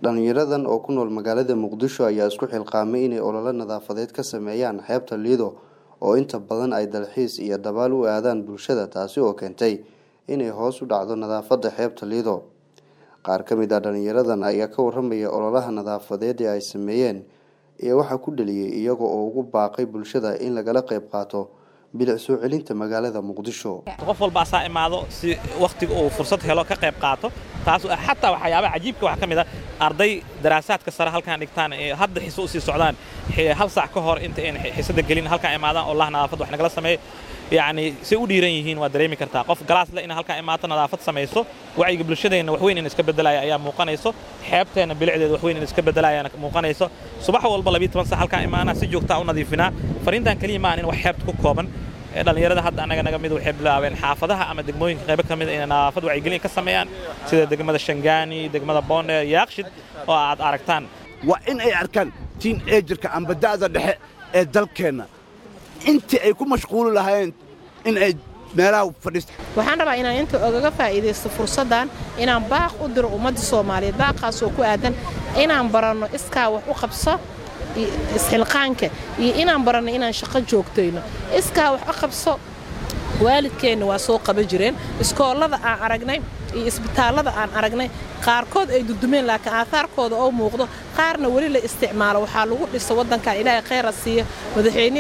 Dhalinyaradan oo ku nool magaalada Muqdisho ayaa isku xilqaamay inay olole nadaafadeed ka sameeyaan xeebta Lido oo inta badan ay dalxiis iyo dabaal u aadaan bulshada taasi oo keentay inay hoos u dhacdo nadaafadda xeebta Lido. Qaar ka mid ah dhalinyaradan ayaa ka warramaya ololaha nadaafadeed ee ay sameeyeen iyo waxa ku dhaliyay iyaga oo ugu baaqay bulshada in lagala qayb qaato bilic soo celinta magaalada Muqdisho. qof walba asaa imaado si wakhtiga uu fursad helo ka qayb qaato taas xataa waxyaabaha cajiibka waxaa ka mid ah arday daraasaadka sare halkaan dhigtaan ee hadda xiso u sii socdaan hal saac ka hor inta ayna xisada gelin halkaan imaadaan oo lah nadaafad wax nagala sameeyo yacni say u dhiiran yihiin waa dareemi kartaa qof galaas le in halkaan imaato nadaafad samayso wacyiga bulshadeenna wax weyn in iska beddelaya ayaa muuqanayso xeebteenna bilicdeeda wax weyn in iska beddelayana muuqanayso subax walba labiyo toban saac halkaan imaanaa si joogtaa u nadiifinaa fariintan keliya maahan in wax xeebta ku kooban dhalinyarada hadda annaga naga mid waxay bilaabeen xaafadaha ama degmooyinka qaybo ka mid inay nadaafad wacyigelin ka sameeyaan sida degmada Shangaani degmada Boonde Yaaqshid oo aad aragtaan waa in ay arkaan tiin eejarka amba da'da dhexe ee dalkeenna intii ay ku mashquuli lahaayeen in ay meelaha fadhiista waxaan rabaa inaan inta ogaga faa'iidaysto fursaddan inaan baaq u diro ummadda soomaaliyeed baaqaasoo ku aadan inaan baranno iskaa wax u qabso isxilqaanka iyo inaan baranno inaan shaqo joogtayno iskaa wax u qabso waalidkeenna waa soo qaban jireen iskoollada aan aragnay iyo isbitaallada aan aragnay qaarkood ay dudumeen laakiin aahaarkooda oo muuqdo qaarna weli la isticmaalo waxaa lagu dhisa waddankan ilaahay khayra siiya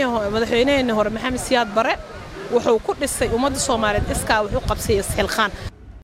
madaxweynaheenni hore maxamed siyaad bare wuxuu ku dhisay ummadda soomaaliyeed iskaa wax u qabsaya isxilqaan